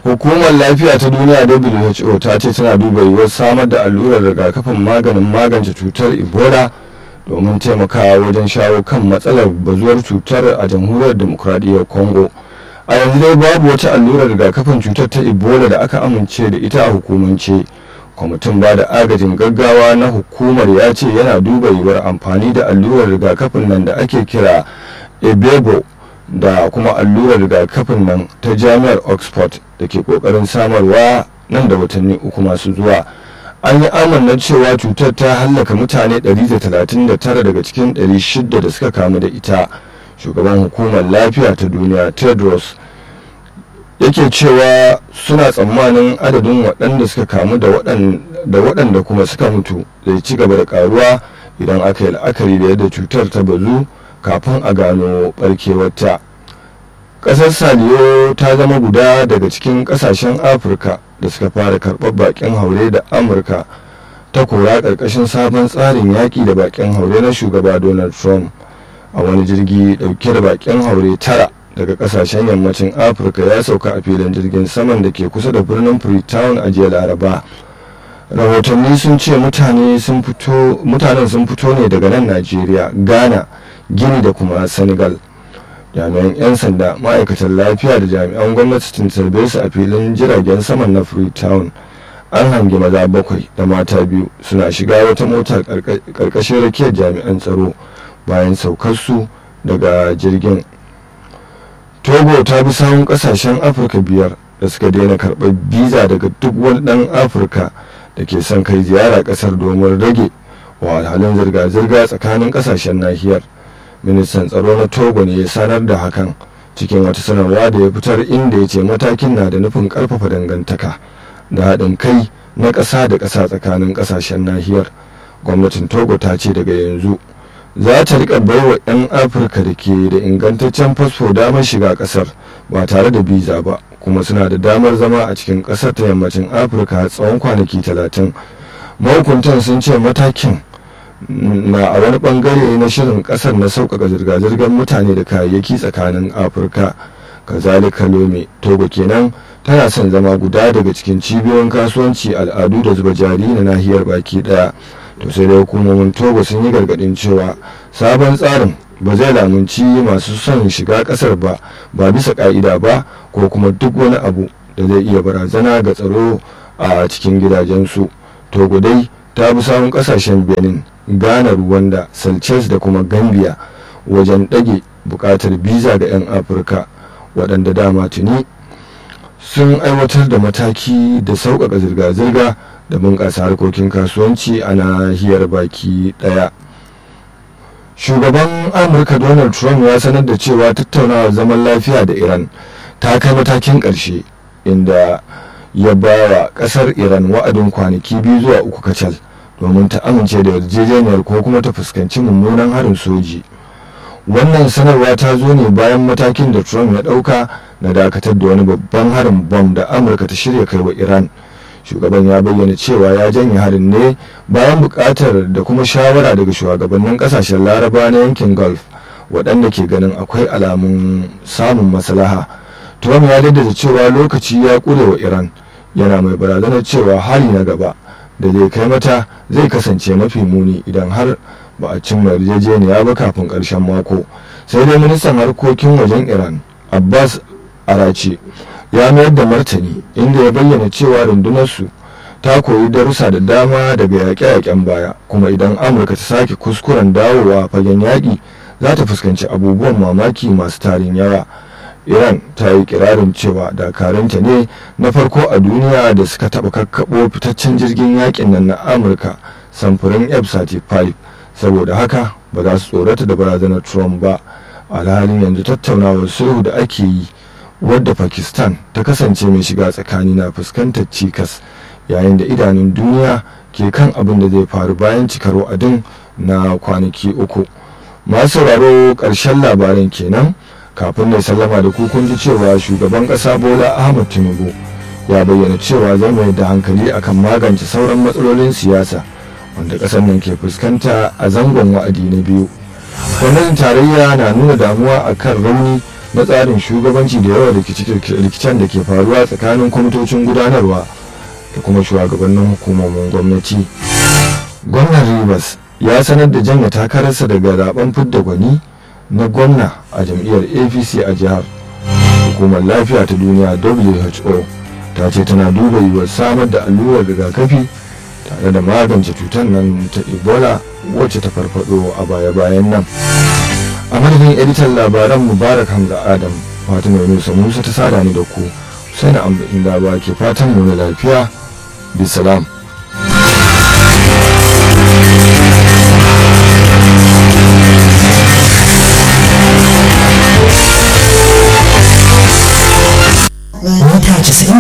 hukumar lafiya ta duniya who ta ce tana duba yiwuwar samar da allurar rigakafin maganin magance cutar ebola domin taimakawa wajen shawo kan matsalar bazuwar cutar a jamhuriyar demokuraɗiyyar congo a yanzu dai babu wata allurar rigakafin cutar ta ebola da aka amince da ita a hukumance kwamitin ba da agajin gaggawa na hukumar ya ce yana duba yiwuwar amfani da allurar rigakafin nan da ake kira ebebo da kuma allurar rigakafin nan ta jami'ar oxford da ke kokarin samarwa nan da watanni uku masu zuwa an yi amanna cewa cutar ta hallaka mutane 139 daga cikin 600 da suka kamu da ita shugaban hukumar lafiya ta duniya tedros yake cewa suna tsammanin adadin waɗanda suka kamu da waɗanda kuma suka mutu zai ci gaba da karuwa idan aka yi la'akari da yadda cutar ta bazu kafin a gano barkewarta ƙasar saliyo ta zama guda daga cikin ƙasashen afirka da suka fara karɓar baƙin haure da amurka ta kora ƙarƙashin sabon tsarin yaƙi da baƙin haure na shugaba donald trump a wani jirgi ɗauke da baƙin haure tara daga ƙasashen yammacin afirka ya sauka a filin jirgin saman da ke kusa da birnin freetown a jiya laraba rahotanni sun ce mutanen sun fito ne daga nan najeriya ghana gini da kuma senegal jami'an 'yan sanda ma'aikatan lafiya da jami'an gwamnati sun tarbe su a filin jiragen saman na freetown an hangi maza bakwai da mata biyu suna shiga wata mota karkashin rakiyar jami'an tsaro bayan saukarsu daga jirgin togo ta bi sahun kasashen afirka biyar da suka daina karɓar biza daga duk wani ɗan afirka da ke son kai ziyara ƙasar domin rage wahalhalun zirga-zirga tsakanin ƙasashen nahiyar ministan tsaro na togo ne ya sanar da hakan cikin wata sanarwa da ya fitar inda ya ce matakin na da nufin karfafa dangantaka da haɗin kai na ƙasa da ƙasa tsakanin ƙasashen nahiyar gwamnatin togo ta ce daga yanzu za ta riƙa baiwa 'yan afirka da ke da ingantaccen fasfo damar shiga ƙasar ba tare da biza ba kuma suna da damar zama a cikin ƙasar ta yammacin afirka tsawon kwanaki talatin mahukuntan sun ce matakin na a wani bangare na shirin kasar na sauƙaƙa zirga-zirgar mutane da kayayyaki tsakanin afirka kazalika lome togo kenan tana son zama guda daga cikin cibiyoyin kasuwanci al'adu da zuba jari na nahiyar baki daya to sai da hukumomin togo sun yi gargadin cewa sabon tsarin ba zai lamunci masu son shiga kasar ba ba bisa ka'ida ba ko kuma duk wani abu da zai iya barazana ga tsaro a cikin gidajensu togo dai ta bi samun kasashen benin ghana rwanda celsius da kuma gambia wajen ɗage buƙatar biza ga 'yan afirka waɗanda dama tuni sun aiwatar da mataki da sauƙaƙa zirga-zirga da bunƙasa harkokin kasuwanci a nahiyar baki ɗaya shugaban amurka donald trump ya sanar da cewa tattaunawar zaman lafiya da iran ta kai matakin ƙarshe inda ya ba wa ƙasar iran wa'adin kwanaki biyu zuwa uku kacal domin ta amince da yarjejeniyar ko kuma ta fuskanci mummunan harin soji wannan sanarwa ta zo ne bayan matakin da trump ya dauka na dakatar da wani babban harin bom da amurka ta shirya kai wa iran shugaban ya bayyana cewa ya janye harin ne bayan bukatar da kuma shawara daga shugabannin kasashen laraba na yankin gulf waɗanda ke ganin akwai alamun samun maslaha trump ya daddada cewa lokaci ya ƙure wa iran yana mai barazanar cewa hali na gaba da zai kai mata zai kasance mafi muni idan har ba a cimma yarjejeniya ba kafin ƙarshen mako sai dai ministan harkokin wajen iran abbas arace ya mayar da martani inda ya bayyana cewa rundunarsu ta koyi darussa da dama daga yaƙe-yaƙen baya kuma idan amurka ta sake kuskuren dawowa fagen yaƙi za ta fuskanci abubuwan mamaki masu tarin yawa iran ta yi kirarin cewa dakarunta ne na farko a duniya da suka taɓa kakkaɓo fitaccen jirgin yakin nan na amurka samfurin f-35 saboda haka ba za su tsorata da barazanar trump ba alhalin yanzu tattaunawar sulhu da ake yi wadda pakistan ta kasance mai shiga tsakani na fuskantar cikas yayin da idanun duniya ke kan abin da zai faru bayan cikar wa'adin na kwanaki uku masu sauraro ƙarshen labaran kenan kafin na sallama da kun ji cewa shugaban ƙasa bola ahmad tinubu ya bayyana cewa zai mai da hankali akan magance sauran matsalolin siyasa wanda ƙasar nan ke fuskanta a zangon wa'adi na biyu gwamnatin tarayya na nuna damuwa akan rauni na tsarin shugabanci da yawan rikicen da ke faruwa tsakanin kwamitocin gudanarwa da kuma shugabannin hukumomin gwamnati gwamnan rivers ya sanar da janye takararsa daga zaben fidda gwani na gwamna a jam'iyyar apc a jihar hukumar lafiya ta duniya who ta ce tana duba yiwuwar samar da allurar rigakafi tare da magance cutar nan ta ebola wacce ta farfado a baya-bayan nan a madadin editan labaran mubarak hamza adam fatima yunusa musa ta sada ni da ku sai na inda ba ke fatan mu na lafiya bisalam mita 90